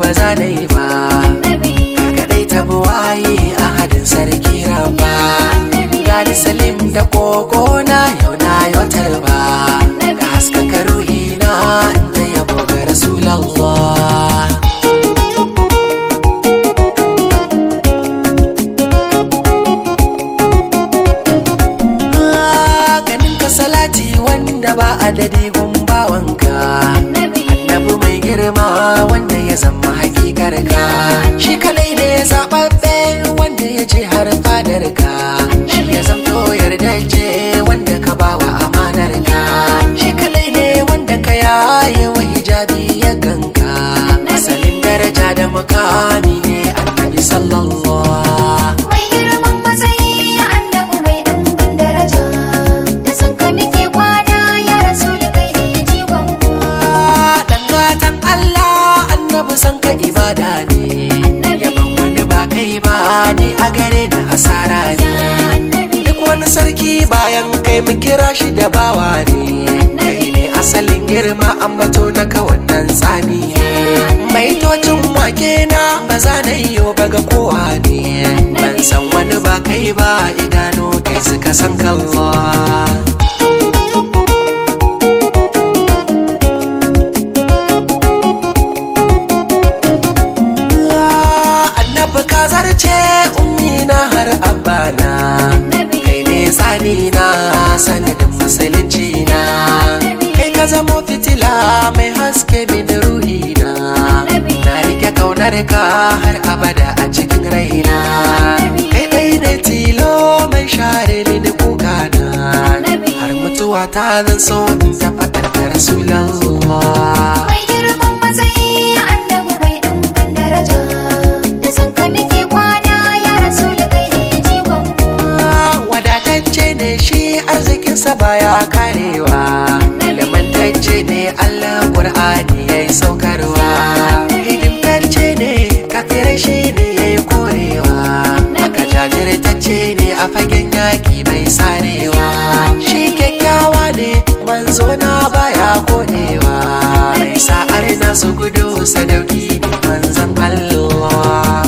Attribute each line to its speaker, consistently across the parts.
Speaker 1: ba za na yi ba kadai ta buwaye a hadin sarki raba gani salim da koko na yau na yotar ba da haskaka ruhi na da yabo ga rasulallah ganin ka salati wanda ba adadi gumbawanka annabi mai girma wanda ya zama hakikar ka shi kadai ne zababbe wanda ya je har fadar ka shi ya zamto yardaje wanda ka bawa amanar ka shi kadai ne wanda ka yaye wa hijabi ya ganka asalin daraja da makami ne annabi sallallahu
Speaker 2: Mai girman matsayi annabi mai ɗumbin daraja da san ka muke kwana ya rasu da kai ne jigon
Speaker 1: dan gatan Allah annabi san ka ibada ne yaban wani ba kai ba ni a gare da asara ne duk wani sarki bayan kai mu kira shi da bawa ne kai ne asalin girma ambato na ka wannan tsani ne mai tocin wake na ba za na yi ba ga kowa ne ban san wani ba kai ba idanu kai suka san kallon annabi ka zarce ummina har abana kai ne tsani na sanadin musulunci na kai ka zamo fitila mai haske min ruhi na na rike kaunar ka har abada a cikin raina kai dai ne tilo mai share mini kuka na har mutuwa ta zan so in ta faɗar da rasulallah
Speaker 2: Mai girman matsayi annabi mai ɗumbin daraja da san ka muke kwana ya rasu da kai ne jigon
Speaker 1: wadatacce ne shi arzikinsa baya karewa ilimantacce ne allah ƙur'ani ya yi saukarwa hidimtacce ne kafirai shi ne ya yi korewa aka jajirtacce ne a fagen yaƙi bai sarewa shi kyakkyawa ne manzo na baya kodewa mai sa'ar nasu gudu sadauki ne manzan allah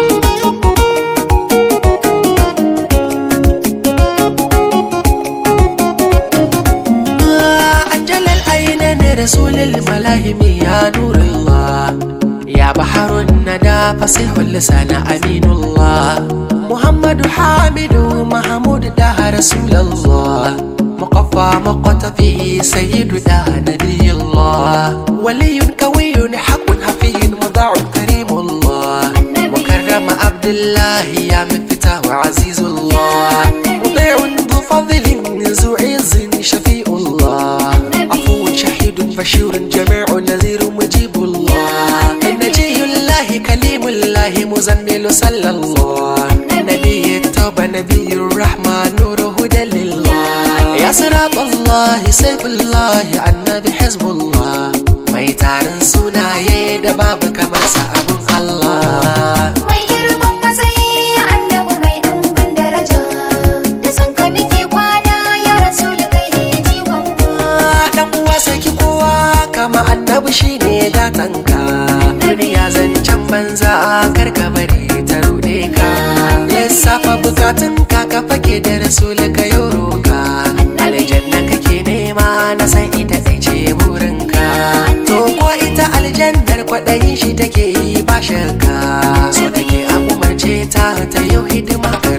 Speaker 1: أنجل العينين رسول الملاهم يا نور الله يا بحر الندى فصيح اللسان أمين الله محمد حامد محمود ده رسول الله مقفى مقتفي سيد ده نبي الله ولي كوي حق حفي مضاع كريم الله مكرم عبد الله يا مفتاح وعزيز الله مطيع ذو فضل ذو عز شفيع الله عفو شهيد بشير جميع نذير مجيب الله نجي الله كليم الله مزمل صلى الله نبي التوبة نبي الرحمة نور هدى لله يا صراط الله سيف الله النبي حزب الله mai tarin sunaye da babu kamar sa abun Allah
Speaker 2: Mai girman matsayi annabi mai ɗumbin daraja da san ka muke kwana ya rasu da kai ne jigon
Speaker 1: dan uwa saki kowa kama annabi shine gatanka duniya zancen banza kar ka bari ta rude ka lissafa bukatun ka ka fake da rasul ka yoro ka aljanna kake nema na san ita ɗai ce burinka to ko ita aljannar kwaɗayin shi take yi ba shakka so take a umarce ta ta yau hidima ga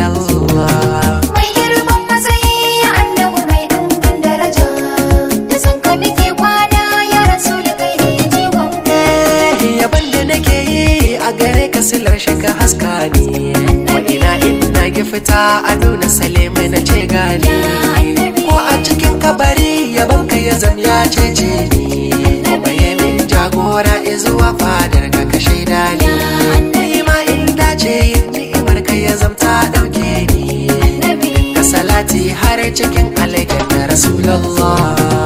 Speaker 1: rasulallah
Speaker 2: Mai girman matsayi annabi mai ɗumbin daraja da san ka muke kwana ya rasu da kai ne jigon
Speaker 1: yaban da nake yi a gare ka silar shiga haska ne wa ina ina ki fita a nuna saleme na ce gani ko a cikin kabari yaban ka ya zam ya cece ni kuma ya min jagora izuwa fadar ka ka shaida ni ni ma in dace yin ni'imar ka ya zamta dauke ni ka salati har cikin aljanna rasulullah